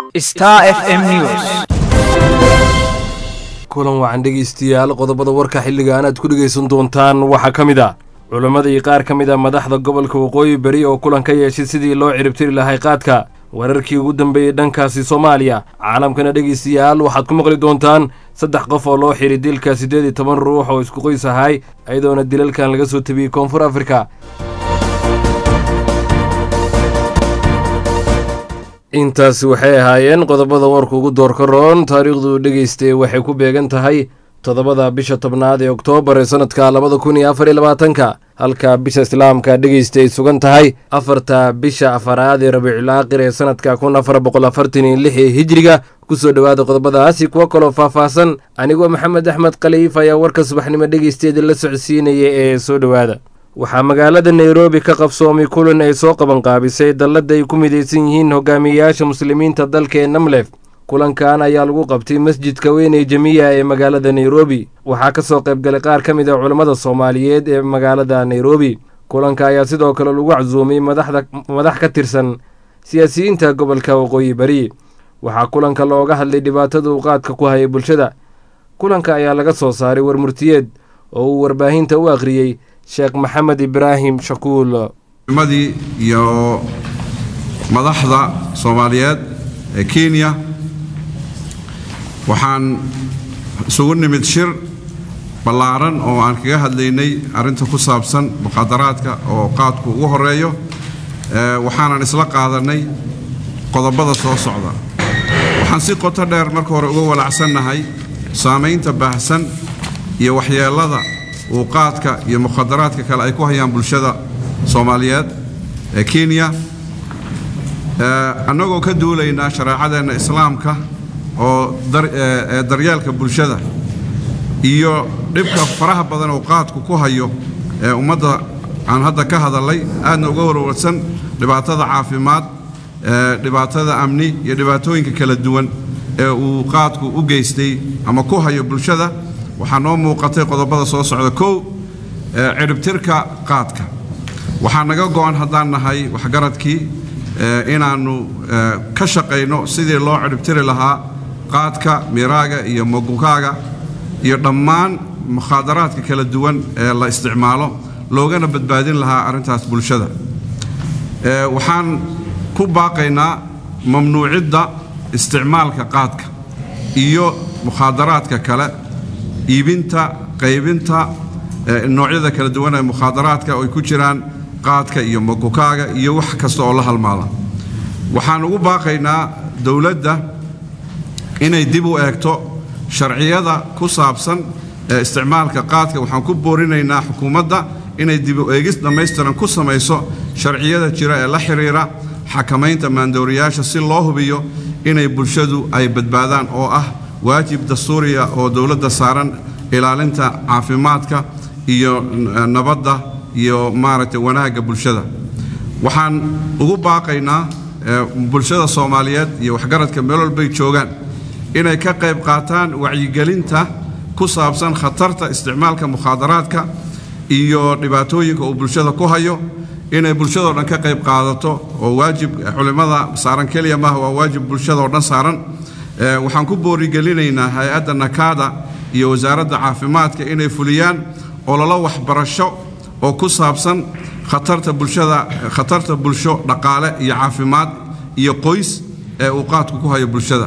Star FM News. kulan wacan dhegaystayaal qodobada warka xilligan aad ku dhegaysan doontaan waxaa ka mid ah culammadii qaar ka mid a madaxda gobolka waqooyi beri oo kulan ka yeeshay sidii loo ciribtiri lahay qaadka wararkii ugu dambeeyey dhankaasi soomaaliya caalamkana dhegaystayaal waxaad ku maqli doontaan saddex qof oo loo xiray dilka siddeed iyo toban ruux oo isku qoys ahay iyadoona dilalkan laga soo tabiyey koonfur afrika intaasi waxay ahaayeen qodobada warka ugu doorka roon taariikhdu dhegaystay waxay ku beegan tahay toddobada bisha tobnaad ee oktoobar ee sanadka labada kun iyo afar iyo labaatanka halka bisha islaamka dhegaystay ay sugan tahay afarta bisha afaraad ee rabiicul aakhir ee sanadka kun afar boqol afartan iyo lix ee hijriga kusoo dhowaada qodobadaasi kuwo kaloo faahfaahsan anigoo maxamed axmed khaliif ayaa warka subaxnimo dhegaysteeda la socodsiinaya ee soo dhowaada waxaa magaalada nairobi ka qabsoomay kulan ay soo qabanqaabisay dallada ay ku midaysan yihiin hogaamiyeyaasha muslimiinta dalka ee namlef kulankan ayaa lagu qabtay masjidka weyn ee jamiya ee magaalada nairobi waxaa ka soo qaybgalay qaar ka mid a culammada soomaaliyeed ee magaalada nairobi kulanka ayaa sidoo kale lagu casuumay madax ka tirsan siyaasiyiinta gobolka waqooyi bari waxaa kulanka looga hadlay dhibaatada uu qaadka ku hayay bulshada kulanka ayaa laga soo saaray warmurtiyeed oo uu warbaahinta u akhriyey sheekh maxamed ibraahim shakuul madii iyo madaxda soomaaliyeed ee kenya waxaan isugu nimid shir ballaaran oo aan kaga hadlaynay arrinta ku saabsan muqaadaraadka oo qaadku ugu horeeyo waxaanan isla qaadanay qodobada soo socda waxaan si qoto dheer marka hore uga walacsannahay saamaynta baahsan iyo waxyeellada uu qaadka iyo mukhadaraadka kale ay ku hayaan bulshada soomaaliyeed ee kenya annagoo ka duulaynaa shareecadeenna islaamka oo ee daryeelka bulshada iyo dhibka faraha badan uu qaadku ku hayo ee ummadda aan hadda ka hadalay aadna uga warwarsan dhibaatada caafimaad dhibaatada amni iyo dhibaatooyinka kala duwan ee uu qaadku u geystay ama ku hayo bulshada waxaa noo muuqatay qodobada soo socda kow ciribtirka qaadka waxaa naga go'an haddaan nahay waxgaradkii inaannu ka shaqayno sidii loo ciribtiri lahaa qaadka miraaga iyo mogukaaga iyo dhammaan mukhaadaraadka kala duwan ee la isticmaalo loogana badbaadin lahaa arrintaas bulshada waxaan ku baaqaynaa mamnuucidda isticmaalka qaadka iyo mukhaadaraadka kale iibinta qaybinta noocyada kala duwan ee mukhaadaraadka oo ay ku jiraan qaadka iyo mogukaaga iyo wax kasta oo la halmaada waxaan ugu baaqaynaa dowladda inay dib u eegto sharciyada ku saabsan ee isticmaalka qaadka waxaan ku boorinaynaa xukuumadda inay dib u eegis dhammaystiran ku samayso sharciyada jira ee la xidhiira xakamaynta maandooriyaasha si loo hubiyo inay bulshadu ay badbaadaan oo ah waajib dastuuriya oo dowladda saaran ilaalinta caafimaadka iyo nabadda iyo maaragtay wanaagga bulshada waxaan ugu baaqaynaa bulshada soomaaliyeed iyo waxgaradka meel walbay joogaan inay ka qayb qaataan wacyigelinta ku saabsan khatarta isticmaalka mukhaadaraadka iyo dhibaatooyinka uu bulshada ku hayo inay bulshadao dhan ka qayb qaadato oo waajib culimmada saaran keliya maaha waa waajib bulshadaoo dhan saaran waxaan ku boorigelinaynaa hay-adda nakaada iyo wasaaradda caafimaadka inay fuliyaan ololo waxbarasho oo ku saabsan khatarta bulshada khatarta bulsho dhaqaale iyo caafimaad iyo qoys ee uu qaadku ku hayo bulshada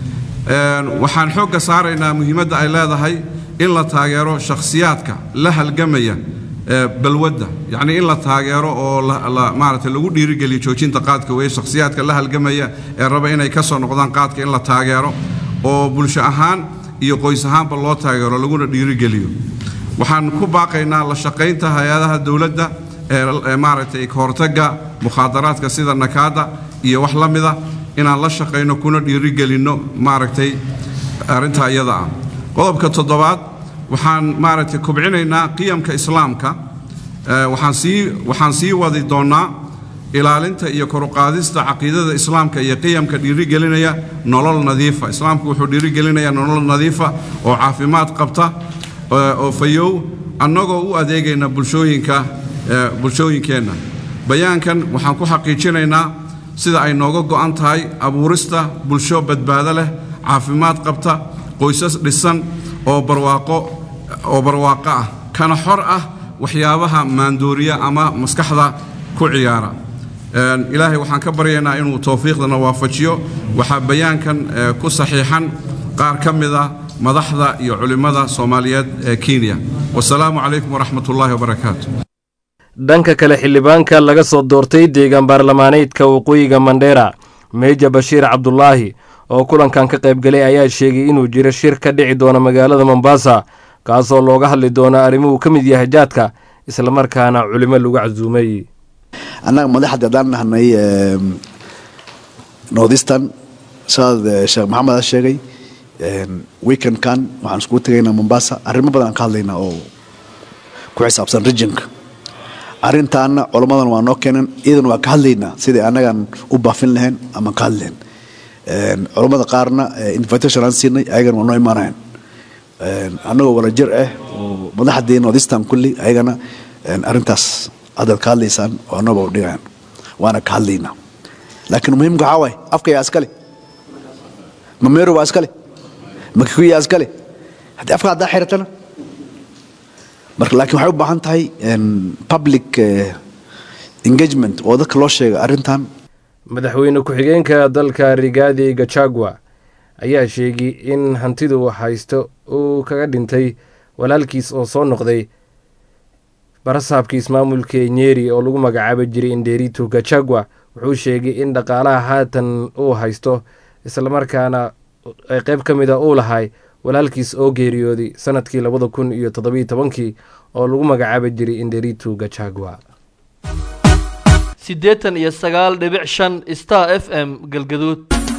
waxaan xoogga saaraynaa muhiimadda ay leedahay in la taageero shakhsiyaadka la halgamaya balwadda yacnii in la taageero oo maaragtay lagu dhiirigeliyo joojinta qaadka weeye shakhsiyaadka la halgamaya ee raba inay ka soo noqdaan qaadka in la taageero oo bulsho ahaan iyo qoys ahaanba loo taageero laguna dhiirigeliyo waxaan ku baaqaynaa la shaqaynta hay-adaha dowladda ee maaragtay kahortagga mukhaadaraadka sida nakaada iyo wax la mida inaan la shaqayno kuna dhiirigelinno maaragtay arrintaa iyada ah qodobka toddobaad waxaan maaragtay kobcinaynaa qiyamka islaamka waxaan sii waxaan sii wadi doonnaa ilaalinta iyo koruqaadista caqiidada islaamka iyo qiyamka dhiirigelinaya nolol nadiifa islaamku wuxuu dhiirigelinayaa nolol nadiifa oo caafimaad qabta oo fayow annagoo u adeegayna bulshooyinka bulshooyinkeenna bayaankan waxaan ku xaqiijinaynaa sida ay nooga go'an tahay abuurista bulsho badbaado leh caafimaad qabta qoysas dhisan oo barwaaqo oo barwaaqo ah kana xor ah waxyaabaha maandooriya ama maskaxda ku ciyaara ilaahay waxaan ka baryaynaa inuu towfiiqdana waafajiyo waxaa bayaankan ku saxiixan qaar ka mid a madaxda iyo culimmada soomaaliyeed ee kenya wasalaamu calaykum waraxmat ullaahi wabarakaatu dhanka kale xildhibaanka laga soo doortay deegaan baarlamaaneedka waqooyiga mandheera meeja bashiir cabdulaahi oo kulankan ka qaybgalay ayaa sheegay inuu jiro shir ka dhici doono magaalada mombasa kaasoo looga hadli doono arrimuhu ka mid yahay jaadka islamarkaana culimo lagu casuumay annaga madaxda haddaan nahnay northeastern saad sheekh maxamed a sheegay weekendkan waxaan iskugu tegaynaa mombasa arrimo badan aan ka hadlaynaa oo ku xisaabsan regionka arrintaana culammadan waa noo keenan iyadan waa ka hadlaynaa sidai annagaan u baafin lahayn ama ka hadli lahayn culammada qaarna invitation aan siinay ayagana waa noo imaanayan annagoo wala jir ah oo madaxdii northeastern kulli ayagana arrintaas haddaad ka hadlaysaan oo annaba u dhigayan waana ka hadlaynaa laakiin muhiimka waxaa waaye afka yaa iskale mameero waa iskale makikuy yaa iskale haddii afka haddaa xiratana marka laakiin waxay u baahan tahay public engagement oo dadka loo sheega arrintan madaxweyne ku-xigeenka dalka rigaadi gachagua ayaa sheegay in hantidu haysto uu kaga dhintay walaalkiis oo soo noqday barasaabka ismaamulka nyeri oo lagu magacaaba jiray inderitu gachagua wuxuu sheegay in dhaqaalaha haatan uu haysto islamarkaana qayb ka mid a uu lahay walaalkiis oo geeriyooday sanadkii labada kun iyo toddobiyo tobankii oo lagu magacaaba jiray inderitu gachagua siddeetan iyo sagaal dhibic shan star f m galgaduud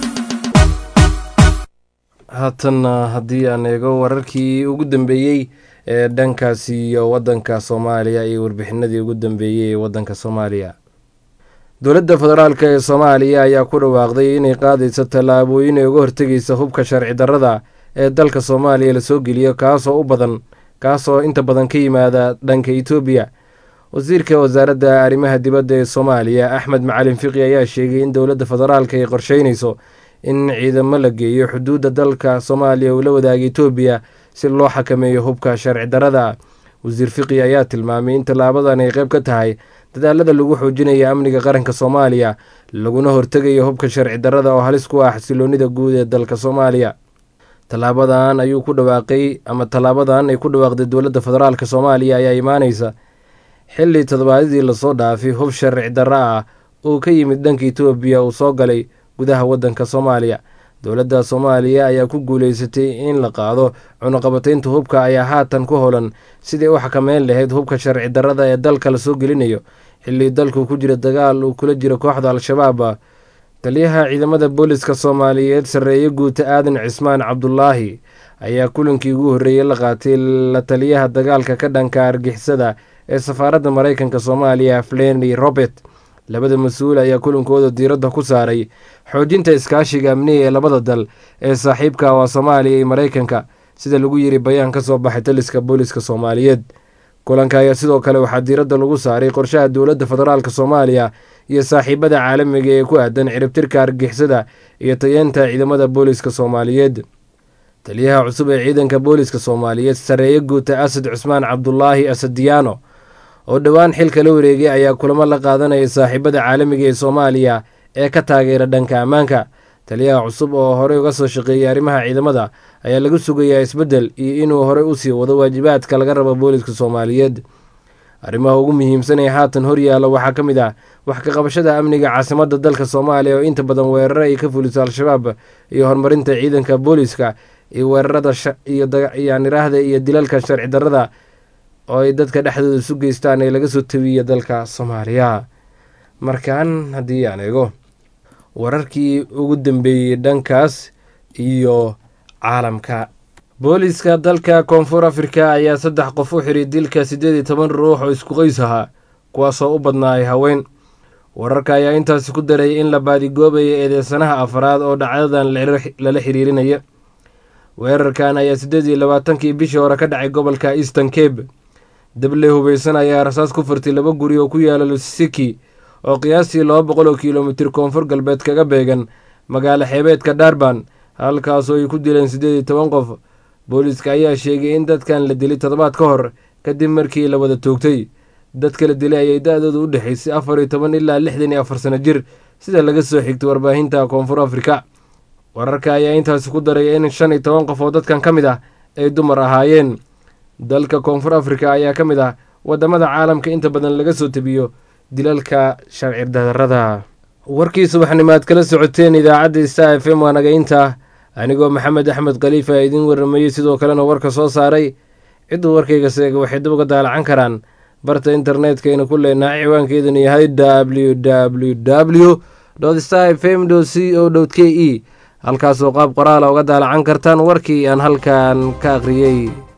haatanna haddii aan eego wararkii ugu dambeeyey ee dhankaasi iyo waddanka soomaaliya iyo warbixinadii ugu dambeeyey ee waddanka soomaaliya dowladda federaalk ee soomaaliya ayaa ku dhawaaqday inay qaadayso tallaabooyin ay uga hortegaysa hubka sharci darrada ee dalka soomaaliya lasoo geliyo kaasoo u badan kaasoo inta badan ka yimaada dhanka etoobiya wasiirka wasaaradda arrimaha dibadda ee soomaaliya axmed macalin fiqi ayaa sheegay in dowladda federaalk ay qorsheynayso in ciidamo la geeyo xuduudda dalka soomaaliya uu la wadaaga etoobiya si loo xakameeyo hubka sharci darrada wasiir fiqi ayaa tilmaamay in tallaabadan ay qayb ka tahay dadaalada lagu xoojinayo amniga qaranka soomaaliya laguna hortegayo hubka sharci darrada oo halis ku ah xasiloonida guud ee dalka soomaaliya tallaabadan ayuu ku dhawaaqay ama tallaabadan ay ku dhawaaqday dowladda federaalk soomaaliya ayaa imaaneysa xilli toddobaadadii lasoo dhaafay hub sharci darro ah uu ka yimid dhanka etoobiya uu soo galay gudaha waddanka soomaaliya dowladda soomaaliya ayaa ku guuleysatay in la qaado cunuqabataynta hubka ayaa haatan ku holan sidii u xakameyn lahayd hubka sharci darrada ee dalka lasoo gelinayo xilli dalku ku jira dagaal uu kula jiro kooxda al-shabaab taliyaha ciidamada booliska soomaaliyeed sarreeye guuta aadan cismaan cabdulaahi ayaa kulankii ugu horreeyey la qaatay la taliyaha dagaalka ka dhanka argixisada ee safaaradda maraykanka soomaaliya flenny robert labada mas-uul ayaa kulankooda diiradda ku saaray xoojinta iskaashiga amniga ee labada dal ee saaxiibka waa soomaaliya iyo maraykanka sida lagu yiri bayaan ka soo baxay taliska booliska soomaaliyeed kulanka ayaa sidoo kale waxaa diiradda lagu saaray qorshaha dowladda federaalk soomaaliya iyo saaxiibada caalamiga ee ku aadan ciribtirka argixisada iyo tayeenta ciidamada booliska soomaaliyeed taliyaha cusub ee ciidanka booliska soomaaliyeed sareeye guuta asad cusmaan cabdulaahi asadiyaano oo dhowaan xilka la wareegay ayaa kulamo la qaadanaya saaxiibada caalamiga ee soomaaliya ee ka taageera dhanka ammaanka taliyaha cusub oo horey uga soo shaqeeyay arrimaha ciidamada ayaa laga sugayaa isbeddel iyo inuu horey usii wado waajibaadka laga rabo booliska soomaaliyeed arrimaha ugu muhiimsan ee haatan horyaalla waxaa ka mid ah wax ka qabashada amniga caasimadda dalka soomaaliya oo inta badan weeraro ay ka fuliso al-shabaab iyo horumarinta ciidanka booliska iyo weerarada iyoyaniraahda iyo dilalka sharci darrada oo ay dadka dhexdooda isu geystaan ee laga soo tabiya dalka soomaaliya markan haddii aan eego wararkii ugu dambeeyey dhankaas iyo caalamka booliska dalka koonfur afrika ayaa saddex qof u xiray dilka siddeed iyo toban ruux oo isku qays ahaa kuwaasoo u badnaay haween wararka ayaa intaasi ku daray in la baadigoobayo eedeysanaha afraad oo dhacdadan lala xiriirinaya weerarkan ayaa siddeed iyo labaatankii bishii hore ka dhacay gobolka eastern cabe dable hubeysan ayaa rasaas ku furtay laba guri oo ku yaala lusiki oo qiyaastii laba boqol oo kilomitir koonfur galbeed kaga beegan magaalo xeebeedka darban halkaasoo ay ku dileen siddeed iyo toban qof booliiska ayaa sheegay in dadkan la dilay toddobaad ka hor kadib markii la wada toogtay dadka la dilay ayay da-dooda u dhexaysay afar iyo toban ilaa lixdan iyo afar sano jir sida laga soo xigtay warbaahinta koonfur afrika wararka ayaa intaasi ku daraya in shan iyo toban qof oo dadkan ka mid ah ay dumar ahaayeen dalka koonfur afrika ayaa ka mid ah wadamada caalamka inta badan laga soo tebiyo dilalka sharci darrada warkii subaxnimaad kala socoteen idaacadda star f m waa naga intaa anigoo maxamed axmed khaliifa idiin waramayey sidoo kalena warka soo saaray cidduu warkayga seega waxay dib uga daalacan karaan barta internetkayna ku leenaha ciwaankeeduna yahay w w w star f m c o k e halkaasoo qaab qoraala uga daalacan kartaan warkii aan halkan ka akhriyey